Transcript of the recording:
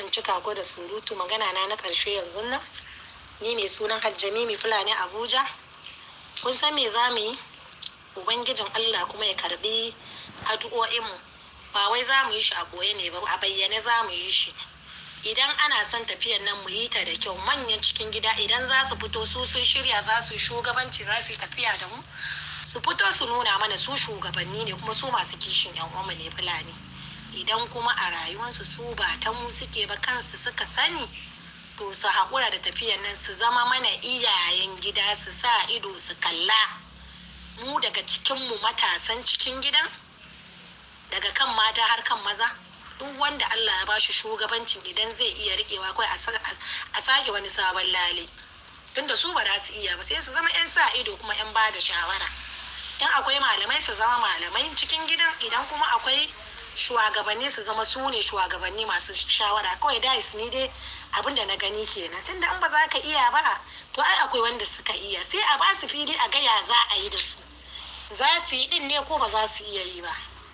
in cika ko da surutu magana na na ƙarshe yanzu nan ni mai sunan hajjami mai fulani abuja kun san me za mu yi ubangijin allah kuma ya karbi addu'o'inmu ba wai za mu yi shi a ɓoye ne ba a bayyane za mu yi shi idan ana son tafiyan nan mu yi ta da kyau manyan cikin gida idan za su fito su sun shirya za su yi shugabanci za su yi tafiya da mu su fito su nuna mana su shugabanni ne kuma su masu kishin yan uwanmu ne fulani idan kuma a rayuwarsu su ba ta mu suke ba kansu suka sani to su haƙura da tafiyan nan su zama mana iyayen gida su sa ido su kalla mu daga cikinmu matasan cikin gidan daga kan mata har kan maza duk wanda Allah ya bashi shugabancin idan zai iya riƙewa kawai a sake wani sabon lale tunda su ba za su iya ba sai su zama 'yan sa ido kuma 'yan ba da shawara in akwai malamai su zama malamai cikin gidan idan kuma akwai shugabanni su zama su ne shugabanni masu shawara kawai da ni dai abin da na gani kenan tunda in ba za ka iya ba to ai akwai wanda suka iya sai a ba su fili a gaya za a yi da su za su yi din ne ko ba za su iya yi ba